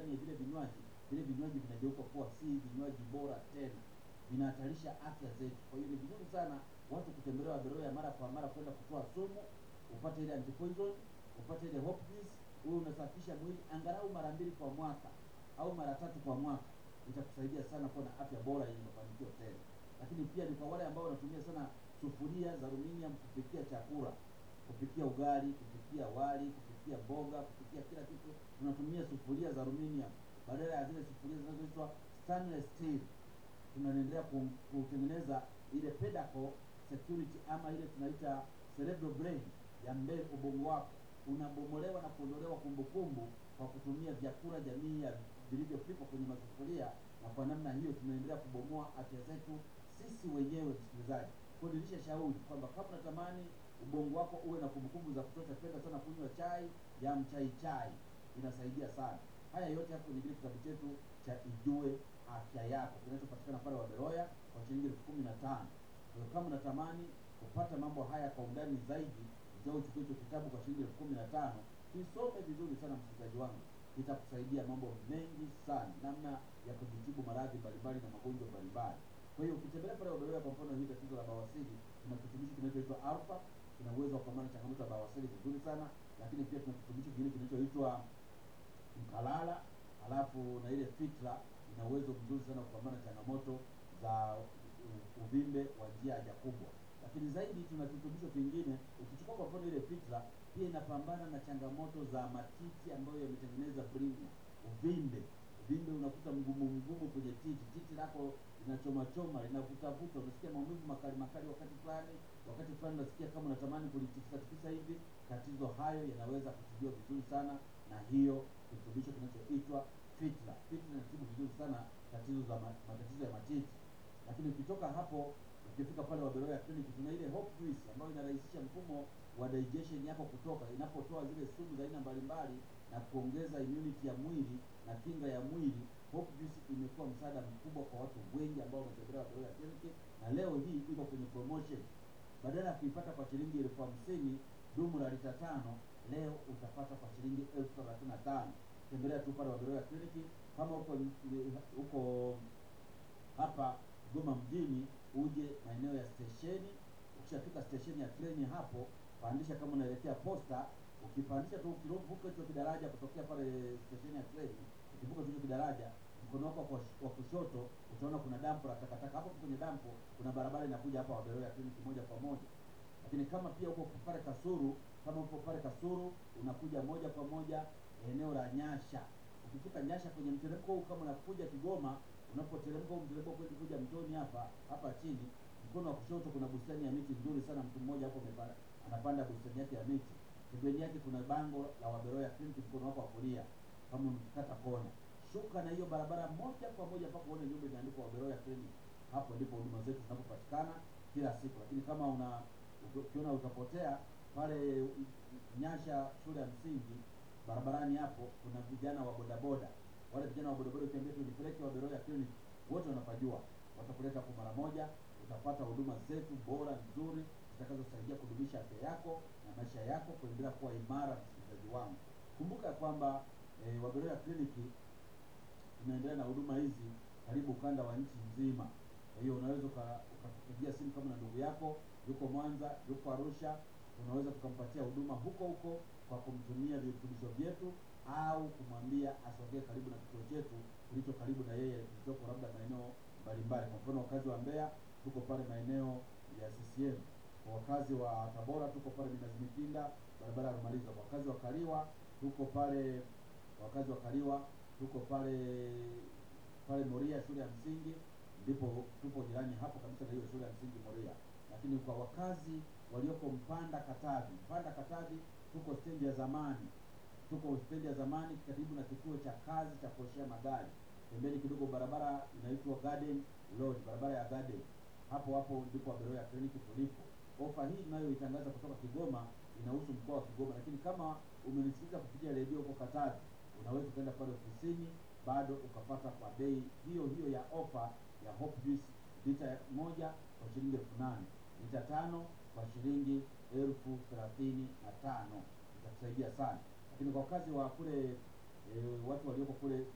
ndani ya vile vinywaji, vile vinywaji vinageuka kuwa si vinywaji bora tena, vinahatarisha afya zetu. Kwa hiyo ni vizuri sana watu kutembelea Waberoya mara kwa mara kwenda kutoa sumu, upate ile antipoison, upate ile hope juice, huwe unasafisha mwili angalau mara mbili kwa mwaka au mara tatu kwa mwaka, itakusaidia sana kuwa na afya bora yenye mafanikio tele. Lakini pia ni kwa wale ambao wanatumia sana sufuria za aluminium kupikia chakula, kupikia ugali, kupikia wali, kupikia mboga, kupikia kila kitu, tunatumia sufuria za aluminium badala ya zile sufuria zinazoitwa stainless steel. Tunaendelea ku- kutengeneza ile pedacle security ama ile tunaita cerebral brain ya mbele, ubongo wako unabomolewa na kuondolewa kumbukumbu kwa kutumia vyakula jamii ya vilivyopikwa kwenye masufuria, na kwa namna hiyo tunaendelea kubomoa afya zetu sisi wenyewe. Msikilizaji, kwa nilisha shauri kwamba kama unatamani ubongo wako uwe na kumbukumbu za kutosha, penda sana kunywa chai ya mchai chai, inasaidia sana. Haya yote hapo kwenye kile kitabu chetu cha Ijue Afya Yako kinachopatikana pale Waberoya kwa shilingi elfu kumi na tano. Kwa hiyo kama unatamani kupata mambo haya kwa undani zaidi, njoo uchukue hicho kitabu kwa shilingi elfu kumi na tano. Kisome vizuri sana msikilizaji wangu, kitakusaidia mambo mengi sana, namna ya kujitibu maradhi mbalimbali na magonjwa mbalimbali. Kwa hiyo ukitembelea pale Waberoya, kwa mfano hii tatizo la bawasiri, kuna kirutubishi kinachoitwa alfa, kina uwezo wa kupambana na changamoto ya bawasiri vizuri sana, lakini pia tuna kirutubishi kingine kinachoitwa mkalala, halafu na ile fitra ina uwezo mzuri sana wa kupambana na changamoto za u- uvimbe wa njia ya haja kubwa. Lakini zaidi tuna kirutubisho kingine, ukichukua kwa mfano ile fitra, pia inapambana na changamoto za matiti ambayo yametengeneza brinya, uvimbe uvimbe unakuta mgumu mgumu kwenye titi, titi lako linachoma choma, linavutavuta, unasikia maumivu makali makali wakati fulani, wakati fulani unasikia kama unatamani kulitikisa tikisa hivi. Tatizo hayo yanaweza kutibiwa vizuri sana na hiyo kirutubisho kinachoitwa fitra. Fitra inatibu vizuri sana tatizo za ma, matatizo ya matiti. Lakini ukitoka hapo ukifika pale Waberoya Clinic tuna ile Hope Juice ambayo inarahisisha mfumo wa digestion yako kutoka inapotoa zile sumu za aina mbalimbali na kuongeza immunity ya mwili na kinga ya mwili. Hope Juice imekuwa msaada mkubwa kwa watu wengi ambao wametembelea Waberoya Clinic, na leo hii iko kwenye promotion. Badala ya kuipata kwa shilingi elfu hamsini dumu la lita tano, leo utapata kwa shilingi elfu thelathini na tano. Tembelea tu pale Waberoya Clinic kama uko uko hapa Kigoma mjini, uje maeneo ya stesheni. Ukishafika stesheni ya treni hapo, pandisha kama unaelekea posta. Ukipandisha tu ukivuka hicho kidaraja kutokea pale stesheni ya treni, ukivuka tu hicho kidaraja, mkono wako wa kush- wa kushoto utaona kuna dampo la takataka. Hapo kwenye dampo kuna barabara inakuja hapa Waberoya Clinic moja kwa moja. Lakini kama pia uko pale Kasuru, kama uko pale Kasuru unakuja moja kwa moja eneo la Nyasha. Ukifika Nyasha kwenye mteremko huu, kama unakuja Kigoma, unapoteremka huu mteremko kwenda kuja mtoni hapa hapa chini, mkono wa kushoto kuna bustani ya miti nzuri sana. Mtu mmoja hapo amepanda anapanda bustani yake ya miti, pembeni yake kuna bango la Waberoya Clinic, mkono wako wa kulia kama unakata kona, shuka na hiyo barabara moja kwa moja mpaka uone nyumba imeandikwa Waberoya Clinic. Hapo ndipo huduma zetu zinapopatikana kila siku. Lakini kama una ukiona utapotea pale Nyasha shule ya msingi barabarani hapo kuna vijana wa bodaboda. Wale vijana wa bodaboda ukiambia tu nipeleke Waberoya Clinic, wote wanapajua, watakuleta kwa mara moja. Utapata huduma zetu bora nzuri zitakazosaidia kudumisha afya yako na maisha yako kuendelea kuwa imara. Msikilizaji wangu, kumbuka kwamba e, Waberoya Clinic tunaendelea na huduma hizi karibu ukanda wa nchi nzima. Kwa hiyo unaweza uka- ukatupigia simu kama na ndugu yako yuko Mwanza, yuko Arusha, unaweza tukampatia huduma huko huko kwa kumtumia virutubisho vyetu au kumwambia asogee karibu na kituo chetu kilicho karibu na yeye kilichoko labda maeneo mbalimbali. Kwa mfano wakazi wa Mbeya tuko pale maeneo ya CCM, kwa wakazi wa Tabora tuko pale Minazi Mitinda, barabara ya Rumaliza. Kwa wakazi wa Kaliwa tuko pale, kwa wakazi wa Kaliwa tuko pale pale Moria shule ya msingi ndipo tupo jirani hapo kabisa na hiyo shule ya msingi Moria. Lakini kwa wakazi walioko Mpanda Katavi, Mpanda Katavi tuko stendi ya zamani, tuko stendi ya zamani karibu na kituo cha kazi cha kuoshea magari, pembeni kidogo barabara inaitwa Garden Road, barabara ya Garden. Hapo hapo ndipo Waberoya Clinic tulipo. Ofa hii inayoitangaza kutoka Kigoma inahusu mkoa wa Kigoma, lakini kama umenisikiliza kupitia redio huko Katavi, unaweza ukaenda pale ofisini bado ukapata kwa bei hiyo hiyo ya ofa ya Hope Juice lita moja kwa shilingi elfu nane lita tano kwa shilingi elfu thelathini na tano itakusaidia sana. Lakini kwa wakazi wa kule e, watu walioko kule